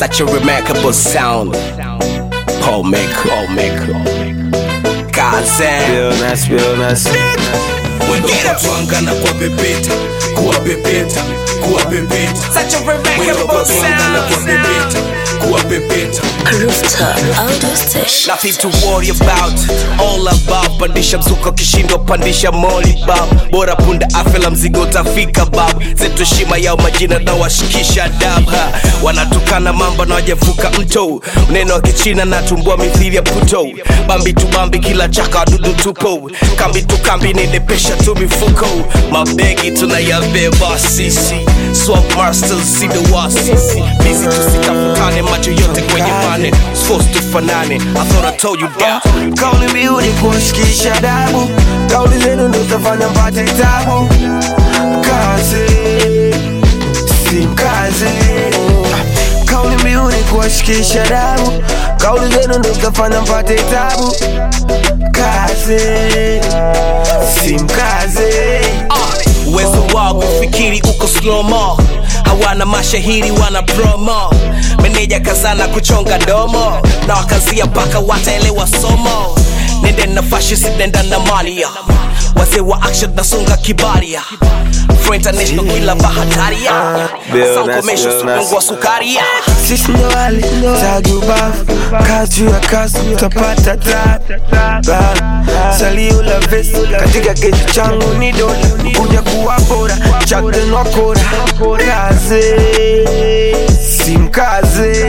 Such a remarkable sound. Paul Maker, Paul Maker. Kaze. Realness, realness. Mwendo kwa twanga na kwa pepeta Kuwa pepeta, kuwa pepeta Such a Mwendo kwa remarkable twanga na kwa sound. pepeta Kuwa pepeta Rooftop Audio Station. Nothing to worry about, all about. Pandisha mzuka kishindo, pandisha moli bab. Bora punda afela mzigo utafika bab. Zetu heshima yao majina na washikisha dab. ha. Wanatukana mambo na wajavuka mto. Neno wa kichina na tumbua mithili ya puto. Bambi tu bambi kila chaka wadudu tupo. Kambi tu kambi ninepesha tu mifuko. Mabegi tunayabeba sisi. Swap masters see the wasisi. Busy tusitafutane macho yote kwenye pane. Supposed tufanane. I thought I told you that. Kauli mbiu ni kushikisha dabu, kauli zenu ndo zitafanya mpate tabu. Kazi si mkazi, kauli mbiu ni kuwashikisha dabu, kauli zenu ndo zitafanya mpate tabu. Kazi si mkazi. uwezo wao kufikiri uko slomo hawana mashahiri wana promo meneja kazana kuchonga domo na wakazia mpaka wataelewa somo nende na fashi sinenda na malia wazee wa action nasunga kibaria Afro international kila bahataria Bill sankomesho Nass, Bill Nass. supungwa sukaria Sisi ndo wale taju bafu, kazi ya kazi utapata taba. Salio la vesi katika keji changu ni dola, kuja kuwa bora, chakden wakora. Kazi si mkazi,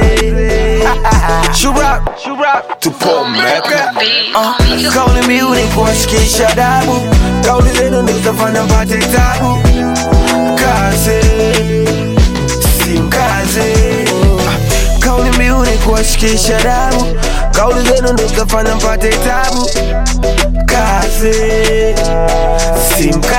shura tupo meka. Uh, Kauli mbiu ni kuwashikisha dabu, kauli zenu ndo zitafanya mpate tabu. Kazi si mkazi kauli mbiu ni kuwashikisha damu kauli zenu ndo zitafanya mpate tabu kazi si mkazi